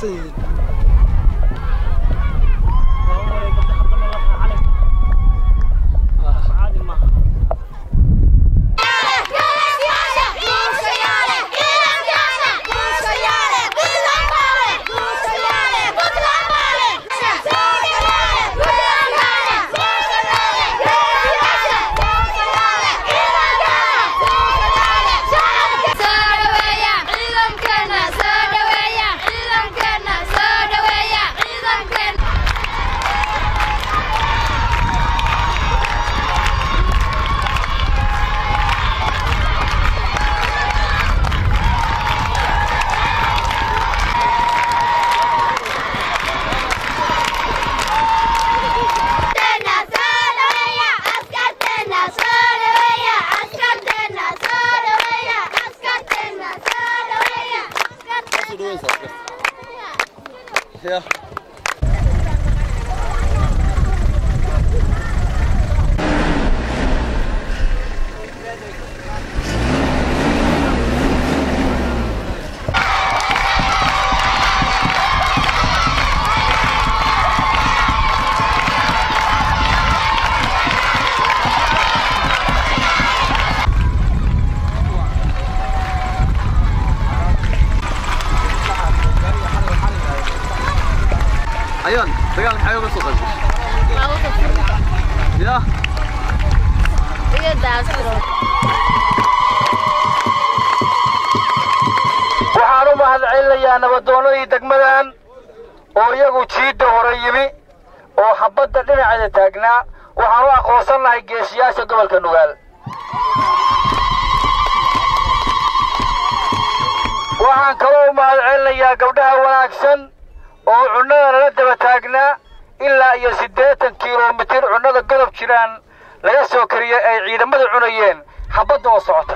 mashquulsan yihiin Ja. Ayun, dagaal maxay uga soo qaybgashay? Ya, waxaan u mahadcelinayaa nabadoonnadii degmadan oo iyagu jiidda hore yimi oo xabbadda dhinaceeda taagnaa waxaan u aqoonsan lahay geesiyaasha gobolka nugaal waxaan kaloo u mahadcelinayaa gabdhaha wanaagsan oo cunnada nala daba taagnaa ilaa iyo siddeetan kilomitir cunnada godob jiraan laga soo kariyey ay ciidamadu cunayeen xabbadda oo socota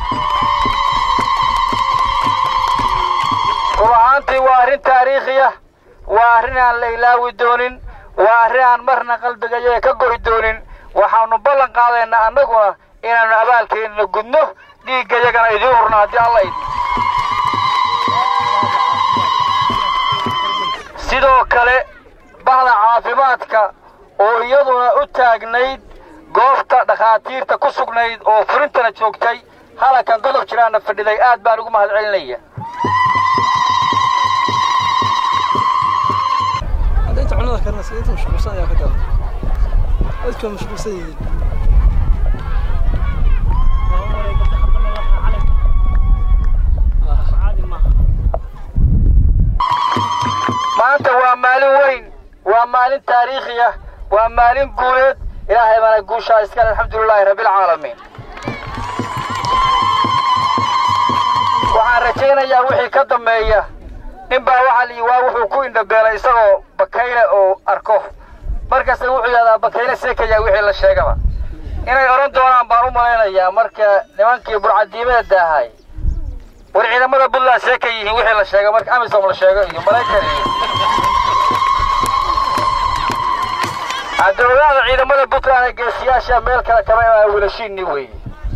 run ahaantii waa arrin taariikhiya waa arrin aan la ilaawi doonin waa arrin aan marna qalbigayaga ka go'i doonin waxaannu ballan qaadaynaa annaguna inaannu abaalkeennana gudno dhiiggayagana idiin hurno haddii alla idin sidoo kale bahda caafimaadka oo iyaduna u taagnayd goobta dhakhaatiirta ku sugnayd oo furintana joogtay halankan godob jiraanna fadhiday aad baan ugu mahadcelinaya hadda inta cunnada karinaysa inta mashquulsan ayaa ka dara dadka mashquulsan yihiin maanta waa maalin weyn waa maalin taariikhi ah waa maalin guuleed ilaahay baana guushaa iskale alxamdulilaahi rabbilcaalamiin waxaan rajaynayaa wixii ka dambeeya ninbaa waxaa liyi waa wuxuu ku indhabeelay isagoo bakayle oo arko markasta wuxuu yidhahdaa bakayle seekaya wixii la sheegaba inay odhan doonaan baan u malaynayaa marka nimankii burcadiimada daahay war ciidamada puntland seeka yihiin wixii la sheega marka amisom la sheego iyo maraykan iyo cadowlaada ciidamada puntland ee geesiyaasha meel kale kama imaan wiilashiinni weeye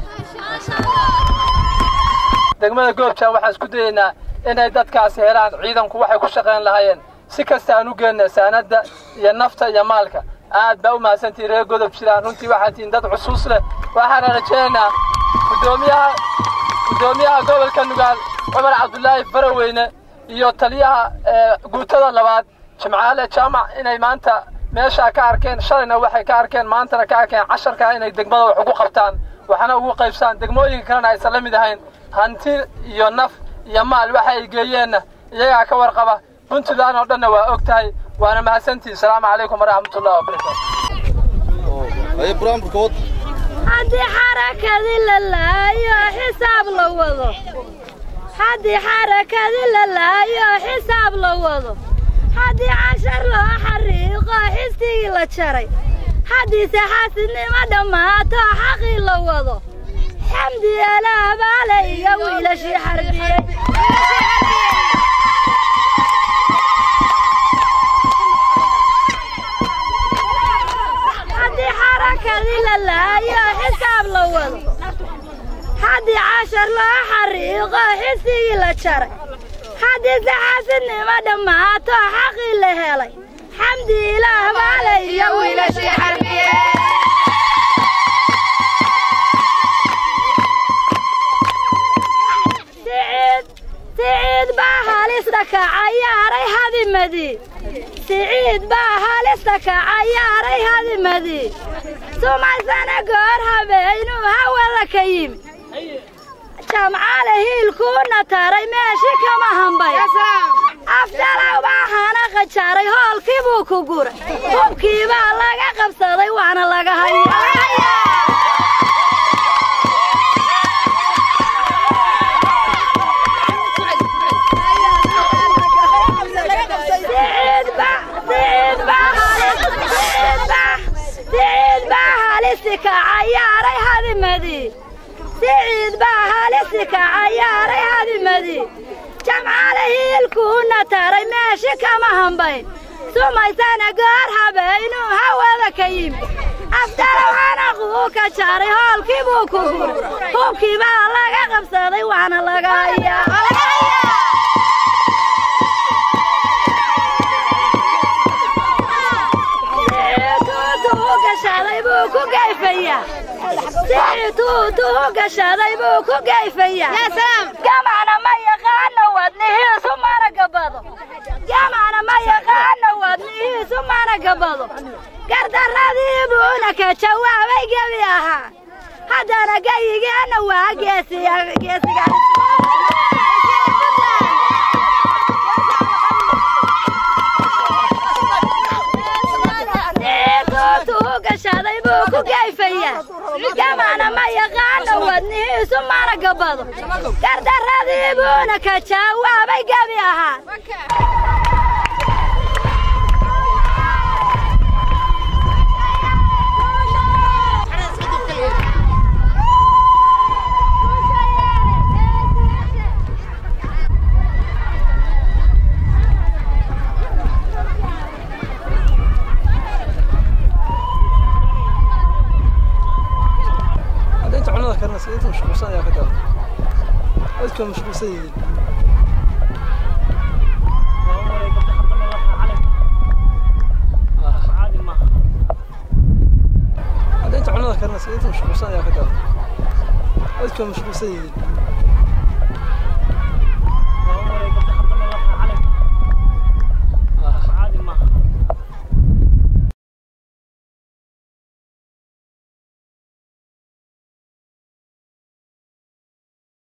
degmada goobjaan waxaan isku dayaynaa inay dadkaasi helaan ciidanku waxay ku shaqayn lahaayeen si kasta aan u geenna saanadda iyo nafta iyo maalka aad baa u mahadsantihin reer godob jiraan runtii waxaad tihiin dad cusuus leh waxaana rajaynaynaa guddoomiyaha guddoomiyaha gobolka nugaal cumar cabdulaahi faraweyne iyo taliyaha guutada labaad jimcaale jaamac inay maanta meeshaa ka arkeen shalayna waxay ka arkeen maantana ka arkeen casharkaa inay degmada wax ugu qabtaan waxna ugu qaybsaan degmooyinka kalena aysan la mid ahayn hanti iyo naf iyo maal waxa ay geeyeenna iyagaa ka warqaba puntland oo dhanna waa og tahay waana mahadsantihin salaamu calaykum waraxmatullahi wabarakaatu Ayo buraanburka wad. haddii xarakadii la laayo xisaab la wado haddii xarakadii la laayo xisaab la wado haddii cashar loo xariiqo xistigii la jaray haddiise xaasidnimo dhammaato xaqii la wado xamdi elaabaale iyo wiilashii xarbiyey haddii xarakadii la laayo xisaab la wado haddii cashar loo xariiqo xistigii la jaray haddii saxaasidnimo dhammaato xaqii la helay xamdi ilaah baale iyo wiilashii xarbiye siciid siciid baa halista ka cayaaray hadimadii siciid baa halista ka cayaaray hadimadii sumaysana goor habeynuu hawada ka yimi jamcaale hiilkuuna taray meeshii kama hambay afdalaw baa hana qajaaray hoolkii buu ku guray hubkii baa laga qabsaday waana laga hayaa siciid baa halisi ka cayaaray hadimadii siciid baa halisi ka cayaaray hadimadii jamcaale hiilkuuna taray meeshii kama hambayn sumaysana goor habeynuu hawada ka yimi afdalow hanaquu ka jaaray hoolkii buu ku guray hubkii baa laga qabsaday waana laga hayaa gashaday buu ku gayfayaa siciituutuu gashaday buu ku gayfayaa gamacna ma yaqaano wadnihiisu mana gabado gamacna ma yaqaano wadnihiisu mana gabado gardarradii buuna ka jawaabay gebi ahaa haddana gayigeenna waa geesiga geesiga gashaday buu ku gayfayaa gamacna ma yaqaano wadnihiisu mana gabado gardarradii buuna ka jawaabay gebi ahaa inta cunada karinaysa inta mashquulsan ayaa ka dara dadka mashquulsan yihiin hadda inta cunada karinaysa inta mashquulsan ayaa ka dara dadka mashquulsan yihiin